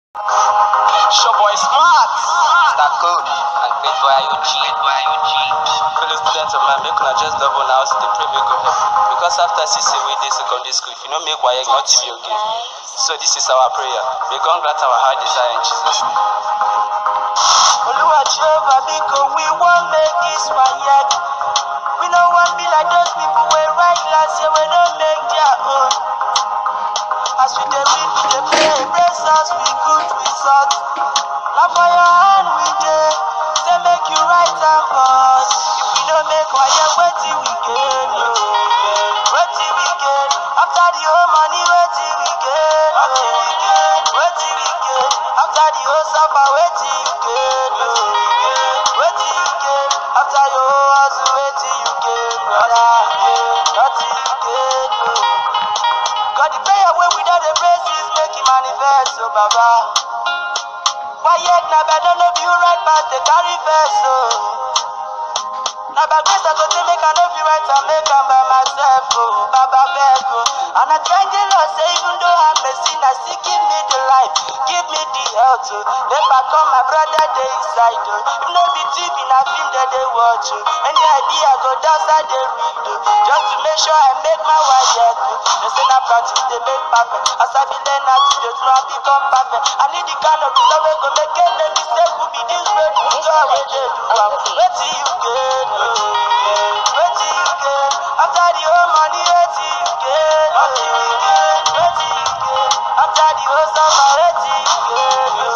Sure boy smart. Mr. Cody and Great Boy IOG. Fellow students of mine, make una just double now so the pray make go help. Because after six away day secondary school, if you no make WAEC, not to be okay. So this is our prayer. May God grant our heart desire in Jesus' name. Oluwa Jehovah, biko we wan make this WAEC. We no wan be like those people wey write last year wey no make their own. As we dey read, we dey pray, bless us with good result. Na for your hand we dey, say make you write am for us. If we no make WAEC, wetin we gain? o? Wetin we gain? After the whole money, wetin we gain? o? Wetin we gain? After the whole suffer, wetin you gain? o? Wetin you gain? After your whole hustle, wetin you gain, brother? Nothing you gain. o. God, the prayer wey we don dey pray since make e manifest, oh Baba. Quiet na bad, no be you right pass dey carry verse, oh. Na by grace I go take make I no fit write am make am by myself, oh. Baba beg, oh. And I thank the Lord say even though I'm a sinner, still give me the life, give me the health, oh. Make I come, my brother dey inside, oh. If no be TV, na film dem dey watch, oh. Any idea I go dance, I dey read, oh. Just to make sure I make my wife, oh. They say na practice dey make perfect. As I be learn how to dey do, I become perfect. I need the kind of result wey go make any mistake will be this great. God wey dey do am. Wetin you gain, oh. Wetin you gain? After the whole money, wetin you gain, oh. Wetin you gain? After the whole summer, wetin you gain, oh.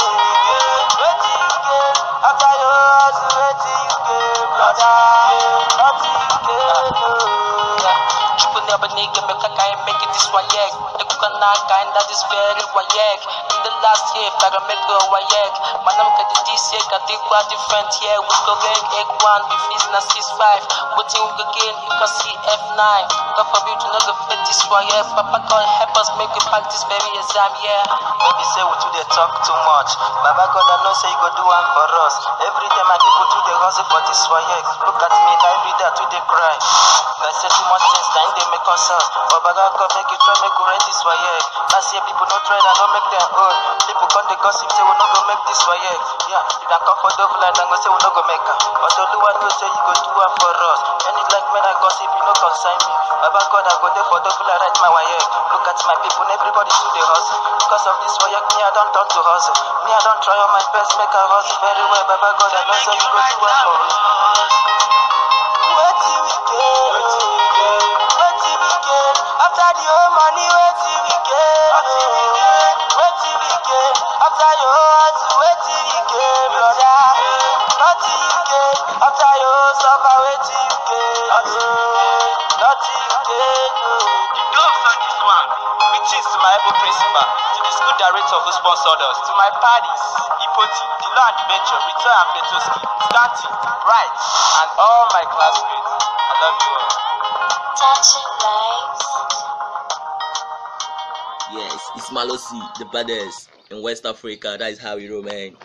Wetin you gain? After your whole hustle, wetin you gain, brother? Nothing you gain, oh. Chukwu never nigga make I can make it this WAEC. The cook and I kind that is very WAEC. In the last year, if I can make a WAEC. Man, I'm getting this year, I think we're different here. We go rank egg one, be fees na six five. Waiting we go gain, you can see F9. God forbid you not go fit this WAEC. Papa God help us make we pack this very exam, yeah. No be say we too dey talk too much. Baba God, I know say you go do am for us. Every day my people too dey hustle for this WAEC. Look at me, na every day I too dey cry. Like say too much things, na im dey make us sad. But Baba God make you try make we write this WAEC. Last year people no try, and no make them own. People come dey gossip say we no go make this WAEC. Yeah, you can come for double line and go say we no go make am. But Oluwa know say you go do am for us. Any like men I gossip, you no consign me. Baba God, I go there for double line, write my WAEC. Look at my people, everybody too dey hustle. Because of this WAEC, me I don turn to hustle. Me I don try all my best, make I hustle very well. Baba God, I know say you go do am for us. Wetin we gain? Wetin we gain? Wetin we gain? After the whole money, wetin we gain? Wetin we gain? Wetin we gain? After your whole hustle, wetin you gain, brother? Nothing you gain. After your whole suffer, wetin you gain? Nothing you gain. oh. The doves on this one. Greetings to my able principal, to the school director who sponsored us, to my parties, Ipoti, the law and the venture, Rito and Pletoski, Stanton, Wright, and all my classmates. I love you all. Touching lives. Yes, it's Malosi, the baddest in West Africa. That is how we roll, man.